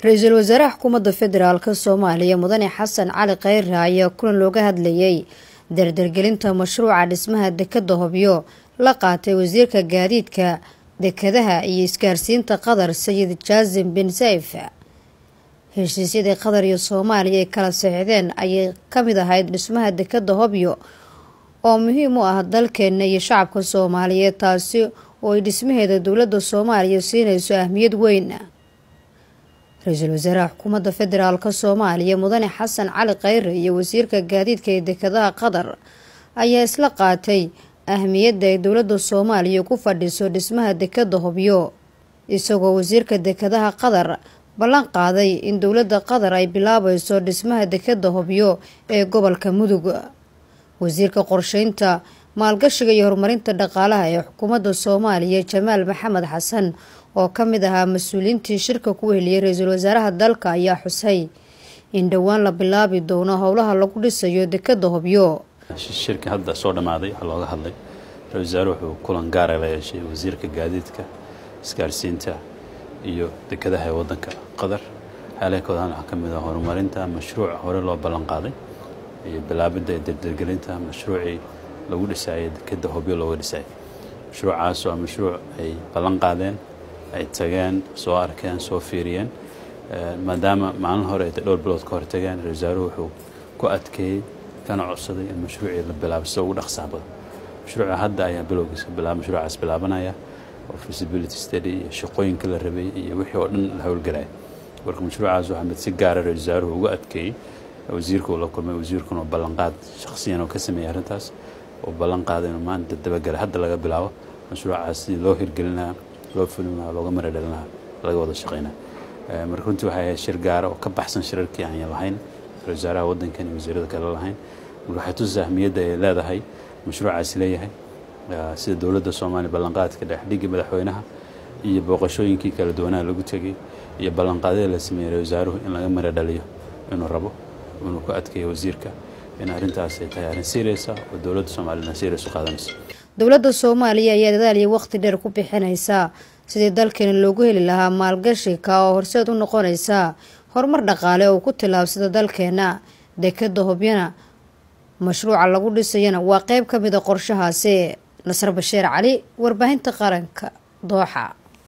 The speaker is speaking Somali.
ra-iisul wasaaraha xukuumadda federaalk soomaaliya mudane xasan cali kheyre ayaa kulan looga hadlayay dardargelinta mashruuca dhismaha dekadda hobyo la qaatay wasiirka gaadiidka dekadaha iyo isgaarsiinta qatar sayid jaasim bin sayf heshiisyadii qatar iyo soomaaliya ay kala saxiixdeen ayay kamid ahayd dhismaha dekadda hobyo oo muhiim u ah dalkeena iyo shacabka soomaaliyeed taasi oo ay dhismaheeda dowladda soomaaliya siinayso ahmiyad weyn ra-iisul wasaaraha xukuumadda federaalk soomaaliya mudane xasan cali kheyre iyo wasiirka gaadiidka ee dekadaha qatar ayaa isla qaatay ahmiyadda ay dowladda soomaaliya ku fadhiso dhismaha dekadda hobyo isagoo wasiirka dekadaha qatar ballan qaaday in dowladda qatar ay bilaabayso dhismaha dekadda hobyo ee gobolka mudug wasiirka qorsheynta maalgashiga iyo horumarinta dhaqaalaha ee xukuumadda soomaaliya jamaal maxamed xasan oo ka mid ahaa mas-uuliyiintii shirka ku heliyay ra-iisul wasaaraha dalka ayaa xusay in dhowaan la bilaabi doono howlaha lagu dhisayo dekadda hobyo shirkii hadda soo dhammaaday waxaa looga hadlay ra-isul wasaare wuxuu kulan gaara la yeeshay wasiirka gaadiidka isgaarsiinta iyo dekadaha ee waddanka qatar xeelakoodan waxaa ka mid ah horumarinta mashruuc hore loo ballan qaaday iyo bilaabidda ee dardargelinta mashruucii lagu dhisaayay dekadda hobyo looga dhisaayay mashruucaas waa mashruuc ay ballan qaadeen ay tageen soo arkeen soo fiiriyeen maadaama maalin hore ay dhowr bilood ka hor tageen ra-isul wasaaruhu wuxuu ku adkeeyey kana codsaday in mashruucii la bilaabo sida ugu dhaqsaha badan mashruuca hadda ayaa bilowgiisa bilaaba mashruucaas bilaabanaya oo feasibility study iyo shaqooyinka la rabay iyo wixii oo dhan la howlgalaya marka mashruucaas waxaa mid si gaara ra-isul wasaaruhu ugu adkeeyey wasiirka uu la kulmay wasiirkuna oo ballanqaad shakhsiyan oo ka sameeyey arrintaas oo ballan qaaday inuu maanta dabagala hadda laga bilaabo mashruucaas sidii loo hirgelin lahaa loo fulin lahaa looga mara dhalin lahaa laga wada shaqeynaa marka runtii waxay ahayd shir gaara oo ka baxsan shirarkii aan lahayn ra-isul wasaaraha waddankan iyo wasiirada kale lahayn marka waxay tusa ahmiyadda ay leedahay mashruucaasi leeyahay sida dowladda soomaaliya ballanqaadka dhexdhigii madaxweynaha iyo booqashooyinkii kala duwanaha lagu tegay iyo ballanqaadyada la sameeyey ra-isul wasaaruhu in laga mara dhaliyo inuu rabo inuu ku adkeeyo wasiirka in arrintaas ay tahay arrin seriasa oo dowladda soomaaliyana serias u qaadanayso dowladda soomaaliya ayaa dadaal iyo waqti dheer ku bixinaysaa sidii dalkeena loogu heli lahaa maalgashi ka oo horseed u noqonaysa horumar dhaqaale oo ku tillaabsada dalkeena dekadda hobyana mashruuca lagu dhisayana waa qeyb ka mid a qorshahaasi nasar basheer cali warbaahinta qaranka dooxa